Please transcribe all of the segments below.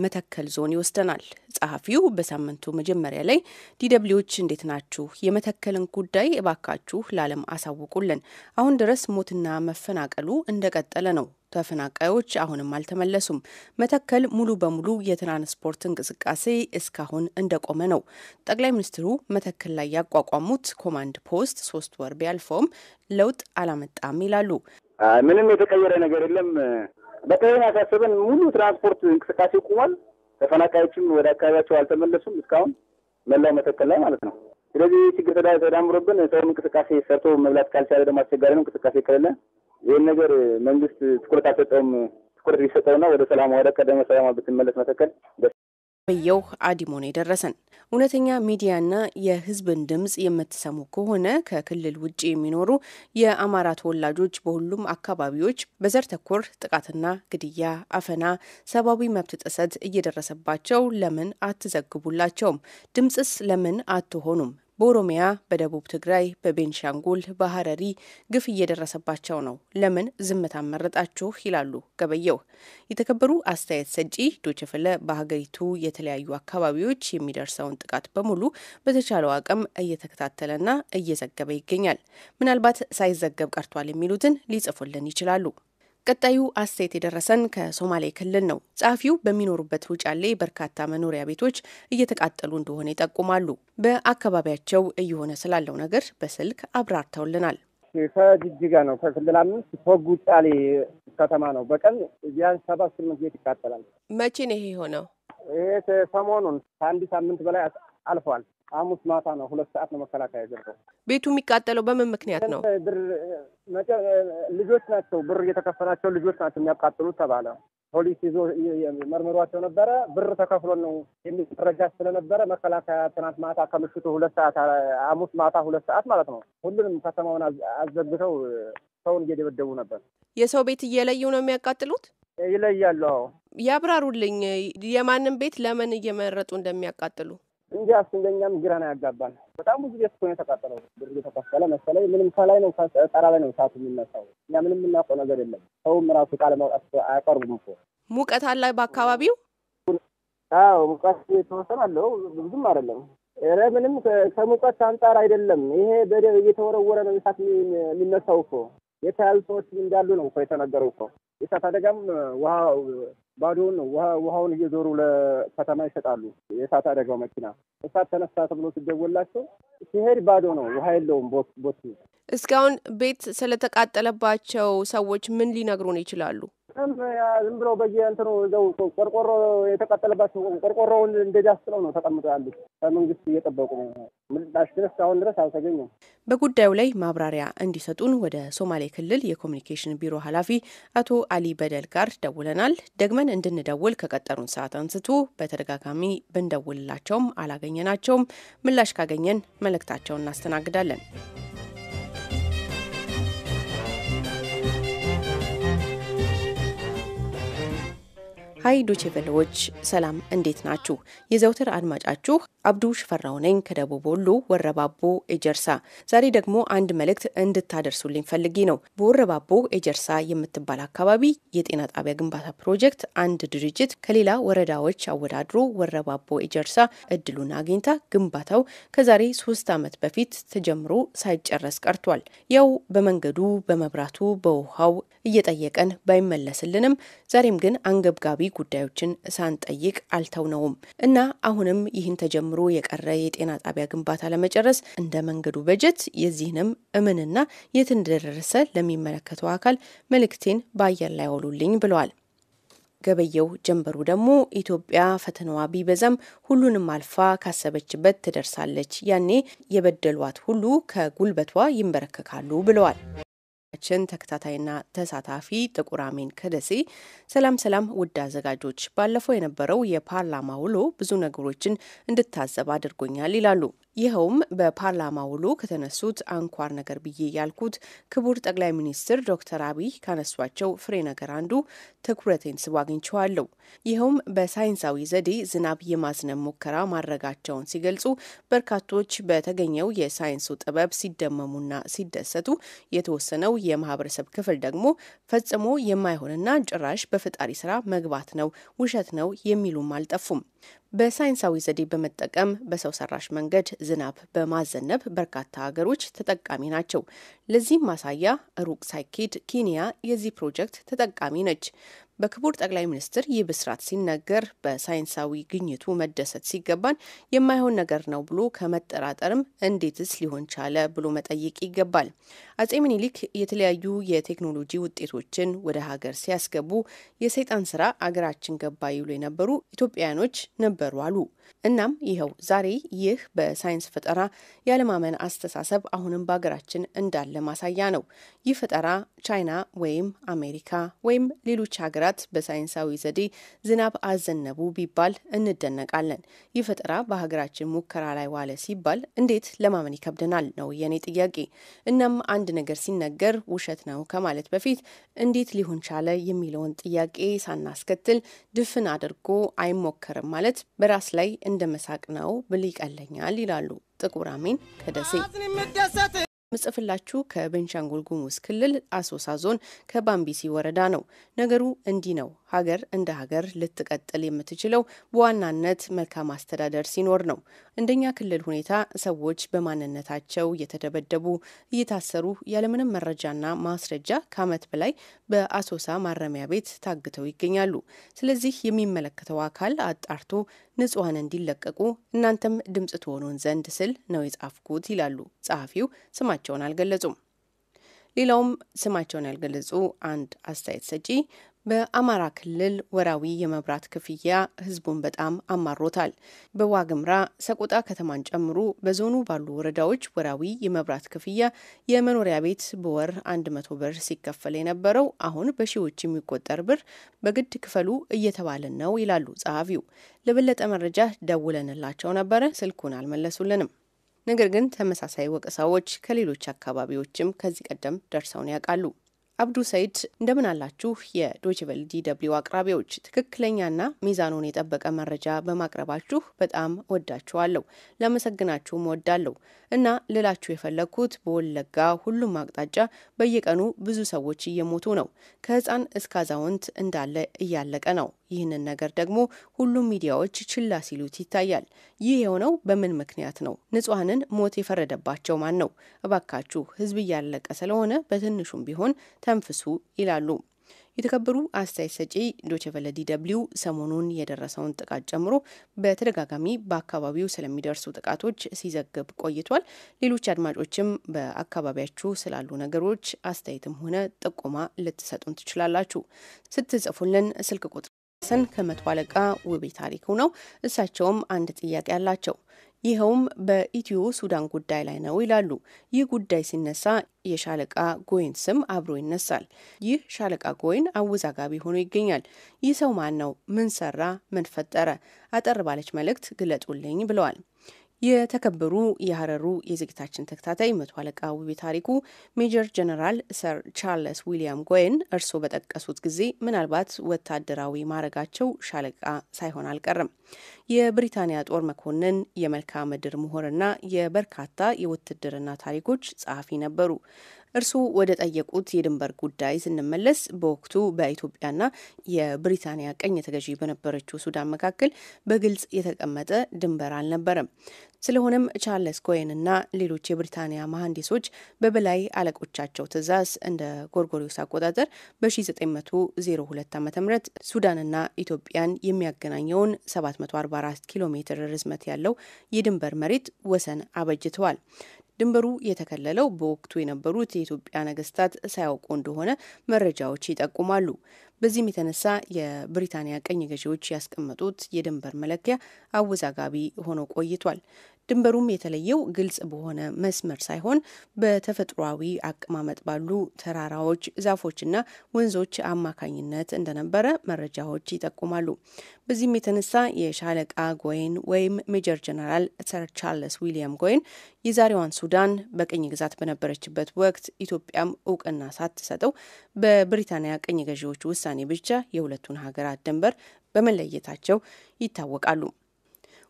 መተከል ዞን ይወስደናል። ጸሐፊው በሳምንቱ መጀመሪያ ላይ ዲደብሊዎች እንዴት ናችሁ? የመተከልን ጉዳይ እባካችሁ ለዓለም አሳውቁልን። አሁን ድረስ ሞትና መፈናቀሉ እንደቀጠለ ነው። ተፈናቃዮች አሁንም አልተመለሱም። መተከል ሙሉ በሙሉ የትራንስፖርት እንቅስቃሴ እስካሁን እንደቆመ ነው። ጠቅላይ ሚኒስትሩ መተከል ላይ ያቋቋሙት ኮማንድ ፖስት ሶስት ወር ቢያልፈውም ለውጥ አላመጣም ይላሉ። ምንም የተቀየረ ነገር የለም። በተለይ ያሳሰበን ሙሉ ትራንስፖርት እንቅስቃሴ ቁሟል። ተፈናቃዮችም ወደ አካባቢያቸው አልተመለሱም እስካሁን መላው መተከል ላይ ማለት ነው። ስለዚህ ችግር ተዳምሮብን ሰውም እንቅስቃሴ ሰርቶ መብላት ካልቻለ ደግሞ አስቸጋሪ ነው። እንቅስቃሴ ከሌለ ይህን ነገር መንግስት ትኩረት አልሰጠውም። ትኩረት ሊሰጠውና ወደ ሰላማ ወደ ቀደመ ሰላማ ብትመለስ መተከል በየው አዲሞን የደረሰን እውነተኛ ሚዲያና የሕዝብን ድምጽ የምትሰሙ ከሆነ ከክልል ውጭ የሚኖሩ የአማራ ተወላጆች በሁሉም አካባቢዎች በዘር ተኮር ጥቃትና ግድያ፣ አፈና፣ ሰብአዊ መብት ጥሰት እየደረሰባቸው ለምን አትዘግቡላቸውም? ድምጽስ ለምን አትሆኑም? በኦሮሚያ፣ በደቡብ ትግራይ፣ በቤንሻንጉል፣ በሀረሪ ግፍ እየደረሰባቸው ነው። ለምን ዝምታ መረጣችሁ? ይላሉ ገበየው። የተከበሩ አስተያየት ሰጪ ዶችፍለ በሀገሪቱ የተለያዩ አካባቢዎች የሚደርሰውን ጥቃት በሙሉ በተቻለው አቅም እየተከታተለና እየዘገበ ይገኛል። ምናልባት ሳይዘገብ ቀርቷል የሚሉትን ሊጽፉልን ይችላሉ። ቀጣዩ አስተያየት የደረሰን ከሶማሌ ክልል ነው። ጸሐፊው በሚኖሩበት ውጫሌ በርካታ መኖሪያ ቤቶች እየተቃጠሉ እንደሆነ ይጠቁማሉ። በአካባቢያቸው እየሆነ ስላለው ነገር በስልክ አብራርተውልናል። ከጅጅጋ ነው። ከክልል አምስት ፎግ ውጫሌ ከተማ ነው። በቀን ቢያንስ ሰባት ስምንት ቤት ይቃጠላል። መቼ ነው ይሄ የሆነው? ይሄ ሰሞኑን ከአንድ ሳምንት በላይ አልፏል። ሐሙስ ማታ ነው። ሁለት ሰዓት ነው መከላከያ ገባው። ቤቱ የሚቃጠለው በምን ምክንያት ነው? ብር ልጆች ናቸው፣ ብር እየተከፈላቸው ልጆች ናቸው የሚያቃጥሉት ተባለ። ፖሊስ ይዞ መርምሯቸው ነበረ። ብር ተከፍሎ ነው የሚል መረጃ ስለነበረ መከላከያ ትናንት ማታ ከምሽቱ ሁለት ሰዓት ሐሙስ ማታ ሁለት ሰዓት ማለት ነው ሁሉንም ከተማውን አዘግተው ሰውን እየደበደቡ ነበር። የሰው ቤት እየለዩ ነው የሚያቃጥሉት? ይለያሉ። አዎ ያብራሩልኝ። የማንም ቤት ለምን እየመረጡ እንደሚያቃጥሉ እንጂ አስንገኛም ግራ ነው ያጋባል። በጣም ብዙ ቤት እኮ ነው የተቃጠለው። ብር እየተከፈለ መሰለኝ ምንም ከላይ ነው ጠራ ላይ ነው እሳቱ የሚነሳው። እኛ ምንም የምናውቀው ነገር የለም። ሰውም ራሱ ቃለ ማውጣት አያቀርቡም እኮ። ሙቀት አለ በአካባቢው? አዎ ሙቀት የተወሰነ አለው፣ ብዙም አይደለም። ኧረ ምንም ከሙቀት አንጻር አይደለም። ይሄ በደብ እየተወረወረ ነው እሳት የሚነሳው እኮ። የተያዙ ሰዎች እንዳሉ ነው እኮ የተነገረው እኮ። የእሳት አደጋም ውሃ ባዶውን ነው ውሃውን እየዞሩ ለከተማ ይሰጣሉ። የእሳት አደጋው መኪና እሳት ተነሳ ተብሎ ሲደወላቸው ሲሄድ ባዶ ነው፣ ውሃ የለውም ቦት። እስካሁን ቤት ስለተቃጠለባቸው ሰዎች ምን ሊነግሩን ይችላሉ? ዝም ብለው በየእንትኑ እዛው ቆርቆሮ የተቃጠለባቸው ቆርቆሮውን እንደዳስጥለው ነው ተቀምጠው ያሉት። ከመንግስት እየጠበቁ ነው። ምላሽ ግን እስካሁን ድረስ አልተገኘም። በጉዳዩ ላይ ማብራሪያ እንዲሰጡን ወደ ሶማሌ ክልል የኮሚኒኬሽን ቢሮ ኃላፊ አቶ አሊ በደል ጋር ደውለናል። ደግመን እንድንደውል ከቀጠሩን ሰዓት አንስቶ በተደጋጋሚ ብንደውልላቸውም አላገኘናቸውም። ምላሽ ካገኘን መልእክታቸውን እናስተናግዳለን። ሀይ ዶቼ ቬለዎች ሰላም፣ እንዴት ናችሁ? የዘውትር አድማጫችሁ አብዱ ሽፈራው ነኝ ከደቡብ ወሎ ወረባቦ ኤጀርሳ። ዛሬ ደግሞ አንድ መልእክት እንድታደርሱልኝ ፈልጌ ነው። በወረባቦ ኤጀርሳ የምትባል አካባቢ የጤና ጣቢያ ግንባታ ፕሮጀክት አንድ ድርጅት ከሌላ ወረዳዎች አወዳድሮ ወረባቦ ኤጀርሳ እድሉን አግኝታ ግንባታው ከዛሬ ሶስት ዓመት በፊት ተጀምሮ ሳይጨረስ ቀርቷል። ያው በመንገዱ፣ በመብራቱ፣ በውሃው እየጠየቀን ባይመለስልንም ዛሬም ግን አንገብጋቢ ጉዳዮችን ሳንጠይቅ አልተውነውም እና አሁንም ይህን ተጀምሮ የቀረ የጤና ጣቢያ ግንባታ ለመጨረስ እንደ መንገዱ በጀት የዚህንም እምንና የት እንደደረሰ ለሚመለከተው አካል መልእክቴን በአየር ላይ አውሉልኝ ብለዋል። ገበየው ጀንበሩ ደግሞ ኢትዮጵያ ፈተናዋ ቢበዛም ሁሉንም አልፋ ካሰበችበት ትደርሳለች፣ ያኔ የበደሏት ሁሉ ከጉልበቷ ይንበረከካሉ ብለዋል። ችን ተከታታይና ተሳታፊ ጥቁር አሜን ከደሴ ሰላም ሰላም፣ ውድ አዘጋጆች፣ ባለፈው የነበረው የፓርላማ ውሎ ብዙ ነገሮችን እንድታዘብ አድርጎኛል ይላሉ። ይኸውም በፓርላማ ውሎ ከተነሱት አንኳር ነገር ብዬ ያልኩት ክቡር ጠቅላይ ሚኒስትር ዶክተር አብይ ካነሷቸው ፍሬ ነገር አንዱ ትኩረቴን ስቦ አግኝቼዋለሁ። ይኸውም በሳይንሳዊ ዘዴ ዝናብ የማዝነብ ሙከራ ማድረጋቸውን ሲገልጹ በርካቶች በተገኘው የሳይንሱ ጥበብ ሲደመሙና ሲደሰቱ የተወሰነው የማህበረሰብ ክፍል ደግሞ ፈጽሞ የማይሆንና ጭራሽ በፈጣሪ ስራ መግባት ነው፣ ውሸት ነው የሚሉም አልጠፉም። በሳይንሳዊ ዘዴ በመጠቀም በሰው ሰራሽ መንገድ ዝናብ በማዘነብ በርካታ ሀገሮች ተጠቃሚ ናቸው። ለዚህም ማሳያ ሩቅ ሳይኬድ ኬንያ የዚህ ፕሮጀክት ተጠቃሚ ነች። በክቡር ጠቅላይ ሚኒስትር ይህ ብስራት ሲነገር በሳይንሳዊ ግኝቱ መደሰት ሲገባን የማይሆን ነገር ነው ብሎ ከመጠራጠርም እንዴትስ ሊሆን ቻለ ብሎ መጠየቅ ይገባል። አጼ ምኒልክ የተለያዩ የቴክኖሎጂ ውጤቶችን ወደ ሀገር ሲያስገቡ የሰይጣን ስራ አገራችን ገባ ይሉ የነበሩ ኢትዮጵያውያኖች ነበሩ አሉ። እናም ይኸው ዛሬ ይህ በሳይንስ ፈጠራ ያለማመን አስተሳሰብ አሁንም በሀገራችን እንዳለ ማሳያ ነው። ይህ ፈጠራ ቻይና ወይም አሜሪካ ወይም ሌሎች ሀገራት በሳይንሳዊ ዘዴ ዝናብ አዘነቡ ቢባል እንደነቃለን። ይህ ፈጠራ በሀገራችን ሙከራ ላይ ዋለ ሲባል እንዴት ለማመን ይከብደናል ነው የኔ ጥያቄ። እናም አንድ ነገር ሲነገር ውሸት ነው ከማለት በፊት እንዴት ሊሆን ቻለ የሚለውን ጥያቄ ሳናስከትል ድፍን አድርጎ አይሞከርም ማለት በራስ ላይ እንደ መሳቅ ነው ብል ይቀለኛል ይላሉ ጥቁር አሜን ከደሴ። ምጽፍላችሁ ከቤንሻንጉል ጉሙዝ ክልል አሶሳ ዞን ከባምቢሲ ወረዳ ነው። ነገሩ እንዲህ ነው። ሀገር እንደ ሀገር ልትቀጥል የምትችለው በዋናነት መልካም አስተዳደር ሲኖር ነው። እንደኛ ክልል ሁኔታ ሰዎች በማንነታቸው እየተደበደቡ እየታሰሩ ያለምንም መረጃና ማስረጃ ከዓመት በላይ በአሶሳ ማረሚያ ቤት ታግተው ይገኛሉ። ስለዚህ የሚመለከተው አካል አጣርቶ ንጹሐን እንዲለቀቁ እናንተም ድምጽ ትሆኑን ዘንድ ስል ነው የጻፍኩት ይላሉ ጸሐፊው። ስማቸውን አልገለጹም። ሌላውም ስማቸውን ያልገለጹ አንድ አስተያየት ሰጪ በአማራ ክልል ወራዊ የመብራት ክፍያ ሕዝቡን በጣም አማሮታል። በዋግምራ ሰቆጣ ከተማን ጨምሮ በዞኑ ባሉ ወረዳዎች ወራዊ የመብራት ክፍያ የመኖሪያ ቤት በወር አንድ መቶ ብር ሲከፈል የነበረው አሁን በሺዎች የሚቆጠር ብር በግድ ክፈሉ እየተባለን ነው ይላሉ ጸሐፊው። ለበለጠ መረጃ ደውለንላቸው ነበረ፣ ስልኩን አልመለሱልንም። ነገር ግን ተመሳሳይ ወቀሳዎች ከሌሎች አካባቢዎችም ከዚህ ቀደም ደርሰውን ያውቃሉ። አብዱ ሰይድ እንደምን አላችሁ? የዶችቨል ዲደብሊው አቅራቢዎች ትክክለኛና ሚዛኑን የጠበቀ መረጃ በማቅረባችሁ በጣም ወዳችኋለሁ፣ ላመሰግናችሁም ወዳለሁ እና ልላችሁ የፈለግኩት በወለጋ ሁሉም አቅጣጫ በየቀኑ ብዙ ሰዎች እየሞቱ ነው። ከህፃን እስከ አዛውንት እንዳለ እያለቀ ነው። ይህንን ነገር ደግሞ ሁሉም ሚዲያዎች ችላ ሲሉት ይታያል። ይህ የሆነው በምን ምክንያት ነው? ንጹሐንን ሞት የፈረደባቸው ማን ነው? እባካችሁ ህዝብ እያለቀ ስለሆነ በትንሹም ቢሆን ተንፍሱ ይላሉ። የተከበሩ አስተያየት ሰጪ ዶችቨለ ዲደብሊው ሰሞኑን የደረሰውን ጥቃት ጨምሮ በተደጋጋሚ በአካባቢው ስለሚደርሱ ጥቃቶች ሲዘግብ ቆይቷል። ሌሎች አድማጮችም በአካባቢያችሁ ስላሉ ነገሮች አስተያየትም ሆነ ጥቆማ ልትሰጡን ትችላላችሁ። ስትጽፉልን ስልክ ቁጥር ሰን ከመቶ አለቃ ውቤ ታሪኩ ነው። እሳቸውም አንድ ጥያቄ አላቸው። ይኸውም በኢትዮ ሱዳን ጉዳይ ላይ ነው ይላሉ። ይህ ጉዳይ ሲነሳ የሻለቃ ጎይን ስም አብሮ ይነሳል። ይህ ሻለቃ ጎይን አወዛጋቢ ሆኖ ይገኛል። ይህ ሰው ማን ነው? ምን ሰራ? ምን ፈጠረ? አጠር ባለች መልእክት ግለጡልኝ ብለዋል። የተከበሩ የሀረሩ የዝግታችን ተከታታይ መቶ አለቃ ውቤ ታሪኩ ሜጀር ጀነራል ሰር ቻርለስ ዊሊያም ጎየን እርስዎ በጠቀሱት ጊዜ ምናልባት ወታደራዊ ማዕረጋቸው ሻለቃ ሳይሆን አልቀርም። የብሪታንያ ጦር መኮንን፣ የመልክዓ ምድር ምሁርና የበርካታ የውትድርና ታሪኮች ጸሐፊ ነበሩ። እርስዎ ወደ ጠየቁት የድንበር ጉዳይ ስንመለስ በወቅቱ በኢትዮጵያና የብሪታንያ ቀኝ ተገዢ በነበረችው ሱዳን መካከል በግልጽ የተቀመጠ ድንበር አልነበረም። ስለሆነም ቻርለስ ኮሄንና ሌሎች የብሪታንያ መሐንዲሶች በበላይ አለቆቻቸው ትዕዛዝ እንደ ጎርጎሪዮስ አቆጣጠር በ1902 ዓ ም ሱዳንና ኢትዮጵያን የሚያገናኘውን 744 ኪሎ ሜትር ርዝመት ያለው የድንበር መሬት ወሰን አበጅተዋል። ድንበሩ የተከለለው በወቅቱ የነበሩት የኢትዮጵያ ነገስታት ሳያውቁ እንደሆነ መረጃዎች ይጠቁማሉ። በዚህም የተነሳ የብሪታንያ ቀኝ ገዢዎች ያስቀመጡት የድንበር መለኪያ አወዛጋቢ ሆኖ ቆይቷል። ድንበሩም የተለየው ግልጽ በሆነ መስመር ሳይሆን በተፈጥሯዊ አቀማመጥ ባሉ ተራራዎች፣ ዛፎችና ወንዞች አማካኝነት እንደነበረ መረጃዎች ይጠቁማሉ። በዚህም የተነሳ የሻለቃ ጎይን ወይም ሜጀር ጀነራል ሰር ቻርለስ ዊሊያም ጎይን የዛሬዋን ሱዳን በቅኝ ግዛት በነበረችበት ወቅት ኢትዮጵያም እውቅና ሳትሰጠው በብሪታንያ ቅኝ ገዢዎች ውሳኔ ብቻ የሁለቱን ሀገራት ድንበር በመለየታቸው ይታወቃሉ።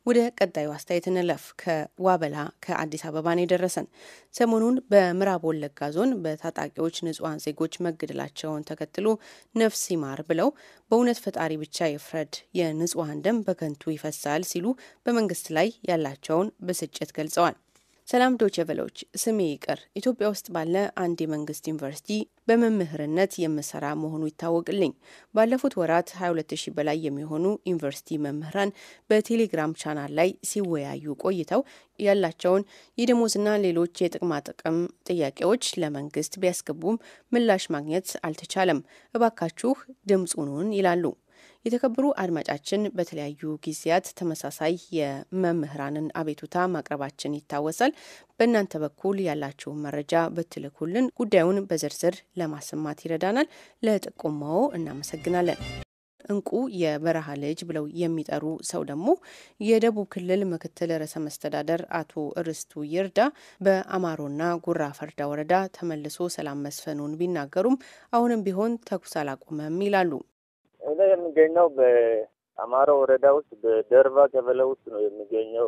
ወደ ቀጣዩ አስተያየት እንለፍ። ከዋበላ ከአዲስ አበባ ነው የደረሰን። ሰሞኑን በምዕራብ ወለጋ ዞን በታጣቂዎች ንጹሐን ዜጎች መገደላቸውን ተከትሎ ነፍስ ይማር ብለው በእውነት ፈጣሪ ብቻ ይፍረድ፣ የንጹሐን ደም በከንቱ ይፈሳል ሲሉ በመንግስት ላይ ያላቸውን ብስጭት ገልጸዋል። ሰላም ዶቼ ቬለዎች፣ ስሜ ይቅር ኢትዮጵያ ውስጥ ባለ አንድ የመንግስት ዩኒቨርሲቲ በመምህርነት የምሰራ መሆኑ ይታወቅልኝ። ባለፉት ወራት 22 ሺህ በላይ የሚሆኑ ዩኒቨርሲቲ መምህራን በቴሌግራም ቻናል ላይ ሲወያዩ ቆይተው ያላቸውን የደሞዝና ሌሎች የጥቅማ ጥቅም ጥያቄዎች ለመንግስት ቢያስገቡም ምላሽ ማግኘት አልተቻለም። እባካችሁ ድምፁኑን ይላሉ። የተከበሩ አድማጫችን በተለያዩ ጊዜያት ተመሳሳይ የመምህራንን አቤቱታ ማቅረባችን ይታወሳል። በእናንተ በኩል ያላችሁን መረጃ ብትልኩልን ጉዳዩን በዝርዝር ለማሰማት ይረዳናል። ለጥቆማው እናመሰግናለን። እንቁ የበረሃ ልጅ ብለው የሚጠሩ ሰው ደግሞ የደቡብ ክልል ምክትል ርዕሰ መስተዳደር አቶ እርስቱ ይርዳ በአማሮና ጉራ ፈርዳ ወረዳ ተመልሶ ሰላም መስፈኑን ቢናገሩም አሁንም ቢሆን ተኩስ አላቆመም ይላሉ። እኔ የሚገኘው በአማሮ ወረዳ ውስጥ በደርባ ቀበሌ ውስጥ ነው የሚገኘው።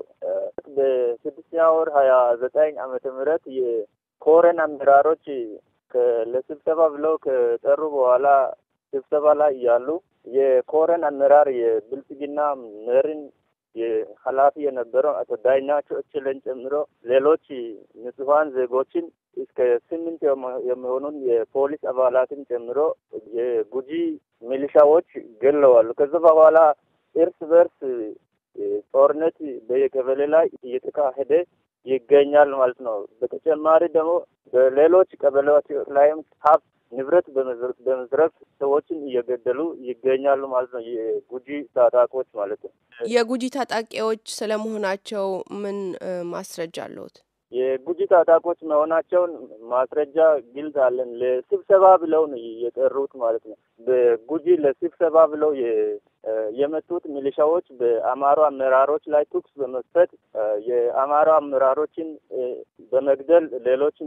በስድስተኛ ወር ሀያ ዘጠኝ ዓመተ ምህረት የኮረን አመራሮች ለስብሰባ ብለው ከጠሩ በኋላ ስብሰባ ላይ እያሉ የኮረን አመራር የብልጽግና መሪን ኃላፊ የነበረው አቶ ዳኛቸው እችለን ጨምሮ ሌሎች ንጹሐን ዜጎችን እስከ ስምንት የሚሆኑን የፖሊስ አባላትን ጨምሮ የጉጂ ሚሊሻዎች ገለዋሉ። ከዚ በኋላ እርስ በርስ ጦርነት በየቀበሌ ላይ እየተካሄደ ይገኛል ማለት ነው። በተጨማሪ ደግሞ በሌሎች ቀበሌዎች ላይም ሀብት ንብረት በመዝረፍ ሰዎችን እየገደሉ ይገኛሉ ማለት ነው። የጉጂ ታጣቂዎች ማለት ነው። የጉጂ ታጣቂዎች ስለመሆናቸው ምን ማስረጃ አለዎት? የጉጂ ታጣቂዎች መሆናቸውን ማስረጃ ግልጽ አለን። ለስብሰባ ብለው ነው የጠሩት ማለት ነው። በጉጂ ለስብሰባ ብለው የመጡት ሚሊሻዎች በአማሮ አመራሮች ላይ ተኩስ በመክፈት የአማሮ አመራሮችን በመግደል ሌሎችን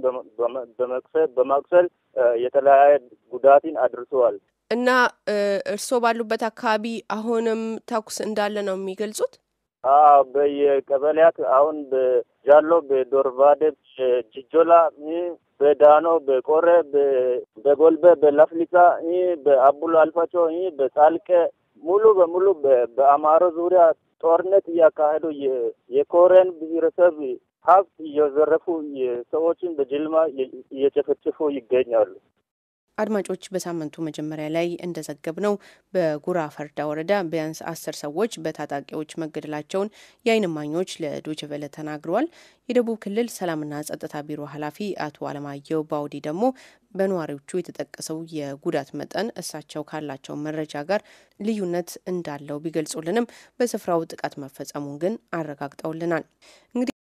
በማቁሰል የተለያየ ጉዳትን አድርሰዋል። እና እርስዎ ባሉበት አካባቢ አሁንም ተኩስ እንዳለ ነው የሚገልጹት? አዎ በየቀበሌያት አሁን በጃሎ፣ በዶርባዴ፣ በጅጆላ፣ በዳኖ፣ በቆሬ፣ በጎልበ፣ በላፍሊሳ፣ በአቡሎ አልፋጮ፣ በጻልቀ ሙሉ በሙሉ በአማሮ ዙሪያ ጦርነት እያካሄዱ የኮረን ብሔረሰብ ሀብት እየዘረፉ ሰዎችን በጅልማ እየጨፈጨፉ ይገኛሉ። አድማጮች በሳምንቱ መጀመሪያ ላይ እንደዘገብ ነው በጉራ ፈርዳ ወረዳ ቢያንስ አስር ሰዎች በታጣቂዎች መገደላቸውን የዓይን እማኞች ለዶችቨለ ተናግረዋል። የደቡብ ክልል ሰላምና ጸጥታ ቢሮ ኃላፊ አቶ አለማየሁ ባውዲ ደግሞ በነዋሪዎቹ የተጠቀሰው የጉዳት መጠን እሳቸው ካላቸው መረጃ ጋር ልዩነት እንዳለው ቢገልጹልንም በስፍራው ጥቃት መፈጸሙን ግን አረጋግጠውልናል። እንግዲህ